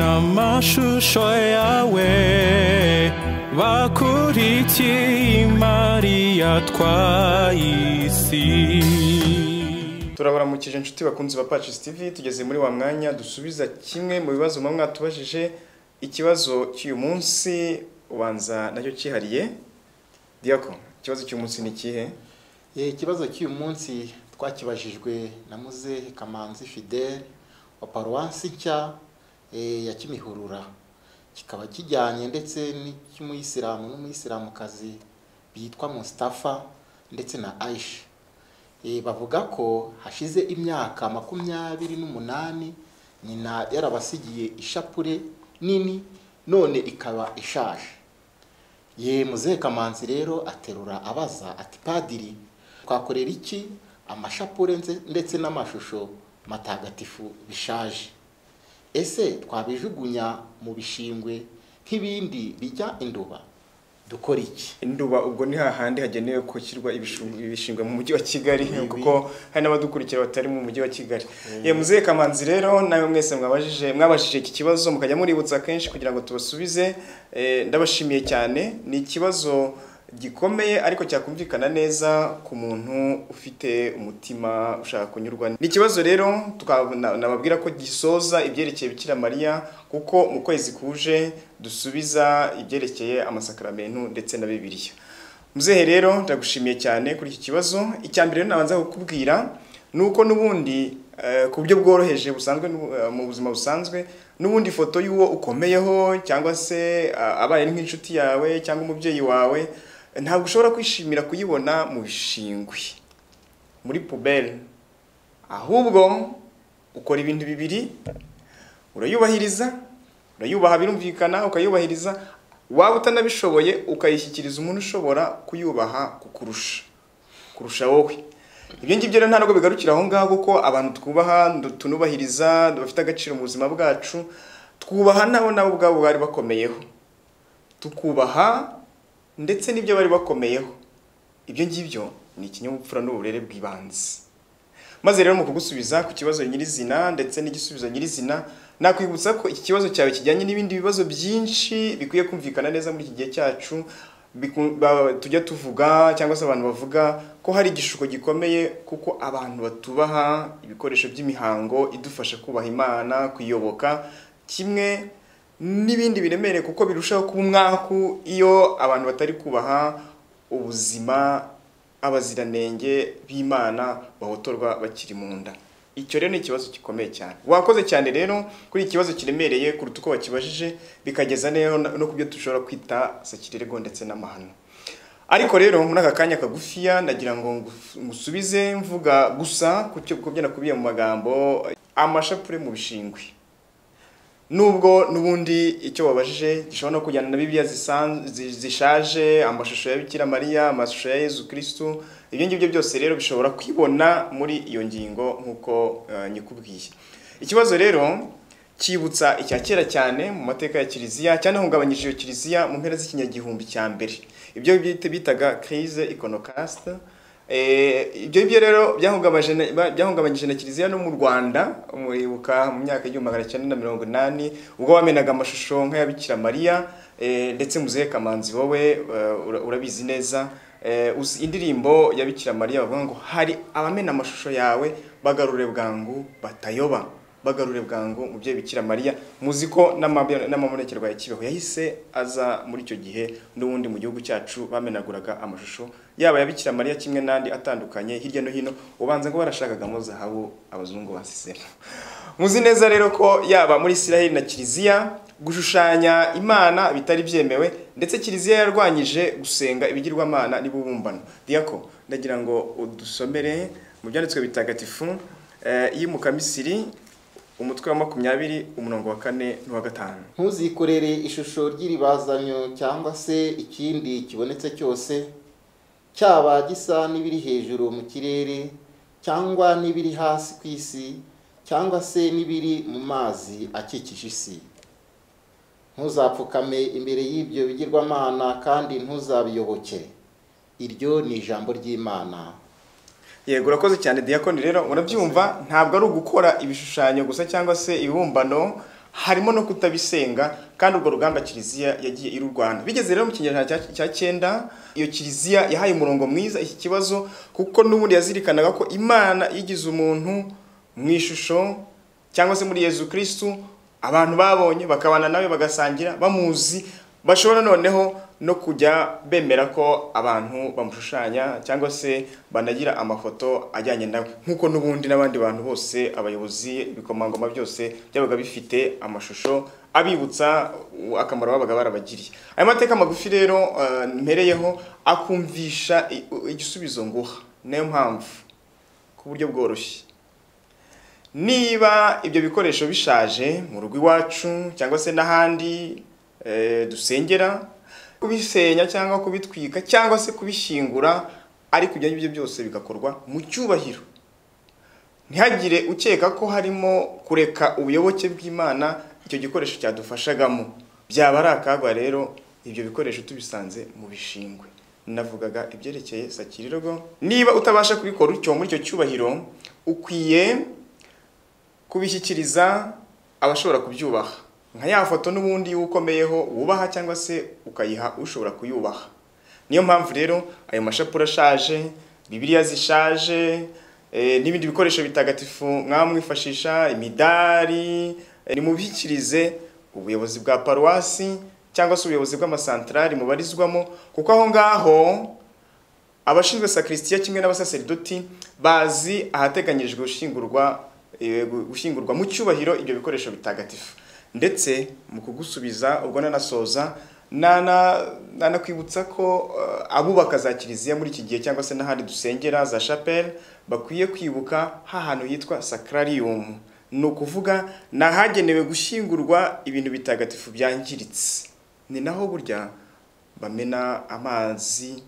amashusho yawe bakurikiye imariya twayisi turabaramukije inshuti bakunzi ba Patches TV tugeze muri wa mwanya dusubiza kimwe mu bibazo muba mwatubajije ikibazo cy'uyu munsi ubanza nacyo cyihariye Diako ikibazo cy'uyu munsi ni ikihe Eh, ikibazo cy'uyu munsi twakibajijwe na muzehe kamanzi fidele wa paruwasi nshya eh, ya kimihurura kikaba kijyanye ndetse n'icy'umuyisilamu n'umuyisilamukazi bitwa mustafa ndetse na aisha Eh, bavuga ko hashize imyaka makumyabiri n'umunani nyina yarabasigiye ishapure nini none ikaba ishaje ye muzehe kamanzi rero aterura abaza ati padiri twakorera iki amashapure nze- ndetse n'amashusho matagatifu bishaje ese twabijugunya mu bishingwe nk'ibindi bijya induba dukora iki induba ubwo ni hahandi hagenewe gushyirwa ibishu- ibishingwe mu mujyi wa kigali kuko hari n'abadukurikira batari mu mujyi wa kigali ye muzehe kamanzi rero nawe mwese mwabajije mwabajije iki kibazo mukajya muributsa kenshi kugira ngo tubasubize Eh, ndabashimiye cyane ni ikibazo gikomeye ariko cyakumvikana neza ku muntu ufite umutima ushaka kunyurwa ni ikibazo rero tukaba- na- nababwira ko gisoza ibyerekeye bikira mariya kuko mu kwezi kuje dusubiza ibyerekeye amasakaramentu ndetse na bibiliya muzehe rero ndagushimiye cyane kuri iki kibazo icya mbere rero nabanza kukubwira ni uko n'ubundi eh, ku buryo bworoheje busanzwe n'ubu- eh, mu buzima busanzwe n'ubundi ifoto y'uwo ukomeyeho cyangwa se ah, abaye ari nk'inshuti yawe cyangwa umubyeyi wawe ntabwo ushobora kwishimira kuyibona mu bishingwe muri puberi ahubwo ukora ibintu bibiri urayubahiriza urayubaha birumvikana ukayubahiriza waba utanabishoboye ukayishyikiriza umuntu ushobora kuyubaha kukurusha kurusha wowe ibyo ngibyo rero ntabwo bigarukira aho ngaho kuko abantu twubaha ndu- tunubahiriza bafite agaciro mu buzima bwacu twubaha nabo nabo ubwabo bari bakomeyeho tukubaha ndetse n'ibyo bari bakomeyeho ibyo ngibyo ni ikinyabupfura n'uburere bw'ibanze maze rero mu kugusubiza ku kibazo nyirizina ndetse n'igisubizo nyirizina nakwibutsa ko iki kibazo cyawe kijyanye n'ibindi bibazo byinshi bikwiye kumvikana neza muri iki gihe cyacu biku- ba- tujya tuvuga cyangwa se abantu bavuga ko hari igishuko gikomeye kuko abantu batubaha ibikoresho by'imihango idufasha kubaha imana kuyoboka kimwe n'ibindi biremereye kuko birushaho kuba umwaku iyo abantu batari kubaha ubuzima abaziranenge b'imana bahotorwa bakiri mu nda icyo rero ni ikibazo gikomeye cyane wakoze cyane rero kuri iki kibazo kiremereye kuruta uko wakibajije bikageza rero no no ku byo dushobora kwita sakirerego ndetse n'amahano ariko rero muri aka kanya kagufiya nagira ngo ngu- ngusubize mvuga gusa ku cyo ku byo nakubiye mu magambo amashapure mu bishingwe nubwo n'ubundi icyo wabajije gishobora no kujyana na bibiliya zisan- zi- zishaje amashusho ya bikira mariya amashusho ya yezu kirisitu ibyo ngibyo byose rero bishobora kwibona muri iyo ngingo nk'uko eh, nyikubwiye ikibazo rero cyibutsa icya kera cyane mu mateka ya kiliziya cyanahungabanyije iyo kiliziya mu mpera z'ikinyagihumbi cya mbere ibyo bita- bitaga crise iconocast Eh, ibyo ngibyo rero byahungabanyije na- ba- byahungabanyije na kiliziya no mu rwanda muribuka mu myaka y'igihumbi magana cyenda na mirongo inani ubwo bamenaga amashusho nk'aya Bikira mariya eh, ndetse muzehe kamanzi wowe eh, ura- urabizi neza Eh, uzi indirimbo ya Bikira mariya bavuga ngo hari abamena amashusho yawe bagarure bwangu batayoba bagarure bwangu mu byo bikira mariya muzi ko n'amabi- n'amabonekerwa ya kibeho yahise aza muri icyo gihe n'ubundi mu gihugu cyacu bamenaguraga amashusho yaba ya bikira mariya kimwe n'andi atandukanye hirya no hino ubanza ngo barashakagamo zahabu abazungu basisemo muzi neza rero ko yaba muri isiraheli na kiliziya gushushanya imana bitari byemewe ndetse kiliziya yarwanyije gusenga ibigirwamana n'ibubumbano diyako ndagira ngo udusomere mu byanditswe bitagatifu eh, y'umukamisiri umutwe wa makumyabiri umurongo wa kane n'uwa gatanu ntuzikorere ishusho ry'iribazanyo cyangwa se ikindi kibonetse cyose cyaba gisa n'ibiri hejuru mu kirere cyangwa n'ibiri hasi ku isi cyangwa se n'ibiri mu mazi akikije isi ntuzapfukame imbere y'ibyo bigirwamana kandi ntuzabiyoboke iryo ni ijambo ry'imana yego urakoze cyane diyakoni rero urabyumva ntabwo ari ugukora ibishushanyo gusa cyangwa se ibibumbano harimo no kutabisenga kandi urwo rugamba kiliziya yagiye irurwana bigeze rero mu kinyejana cya- cya cyenda iyo kiliziya yahaye umurongo mwiza iki kibazo kuko n'ubundi yazirikanaga ko imana yigize umuntu mu ishusho cyangwa se muri yezu kirisitu abantu babonye bakabana nawe bagasangira bamuzi bashobora noneho no kujya bemera ko abantu bamushushanya cyangwa se banagira amafoto ajyanye nawe nk'uko n'ubundi n'abandi bantu bose abayobozi ibikomangoma byose byabaga bifite amashusho abibutsa uh, akamaro babaga barabagiriye aya mateka magufi rero uh, mpereyeho akumvisha i- u- igisubizo nguha niyo mpamvu ku buryo bworoshye niba ibyo bikoresho bishaje mu rugo iwacu cyangwa se n'ahandi eh, dusengera kubisenya cyangwa kubitwika cyangwa se kubishyingura ariko ibyo ngibyo byose bigakorwa mu cyubahiro ntihagire ukeka ko harimo kureka ubuyoboke bw'imana icyo gikoresho cyadufashagamo byaba ari akaga rero ibyo bikoresho tubisanze mu bishingwe navugaga ibyerekeye sakirirwa niba utabasha kubikora utyo muri icyo cyubahiro ukwiye kubishyikiriza abashobora kubyubaha nka ya foto n'ubundi y'ukomeyeho wubaha cyangwa se ukayiha ushobora kuyubaha niyo mpamvu rero ayo mashapura ashaje bibiliya zishaje eh, n'ibindi bikoresho bitagatifu mwamwifashisha imidari eh, nimubishyikirize ubuyobozi bwa paruwasi cyangwa se ubuyobozi bw'amasantarari mubarizwamo kuko aho ngaho abashinzwe sakristiya kimwe n'abasaseridoti bazi ahateganyirijwe gushingurwa eh, gu- gushingurwa mu cyubahiro ibyo bikoresho bitagatifu ndetse mu kugusubiza ubwo nanasoza nana- nanakwibutsa ko eh, abubaka za kiliziya muri iki gihe cyangwa se n'ahandi dusengera za chapelle bakwiye kwibuka hahantu yitwa sakrarium ni ukuvuga ni ahagenewe gushyingurwa ibintu bitagatifu byangiritse ni naho burya bamena amazi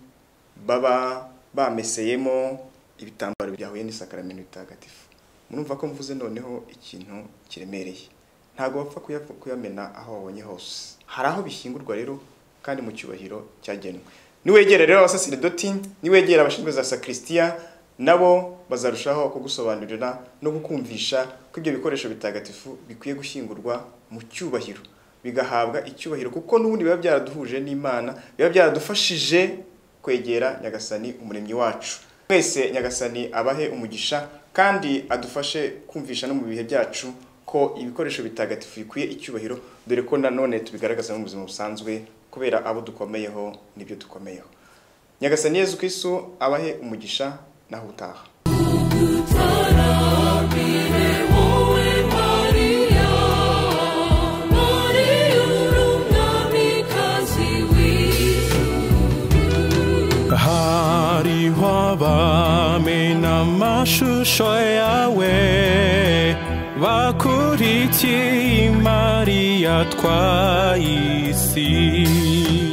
baba bameseyemo ibitambaro byahuye n'isakaramentu bitagatifu murumva ko mvuze noneho ikintu kiremereye ntabwo bapfa kuya- kuyamena aho babonye hose hari aho bishyingurwa rero kandi mu cyubahiro cyagenwe niwegera rero abasasiridoti niwegera abashinzwe za sakristiya nabo bazarushaho kugusobanurira no kukumvisha ko ibyo bikoresho bitagatifu bikwiye gushyingurwa mu cyubahiro bigahabwa icyubahiro kuko n'ubundi biba byaraduhuje n'imana biba byaradufashije kwegera nyagasani umuremyi wacu mwese nyagasani abahe umugisha kandi adufashe kumvisha no mu bihe byacu ko ibikoresho bitagatifu bikwiye icyubahiro dore ko nanone tubigaragaza no mu buzima busanzwe kubera abo dukomeyeho n'ibyo dukomeyeho nyagasani yezu kristu abahe umugisha naho utaha Utarabire wowe Mariya, Mariya uri umwamikazi w'ijuru. hariho abamena amashusho yawe bakurikiye imari yatwaye isi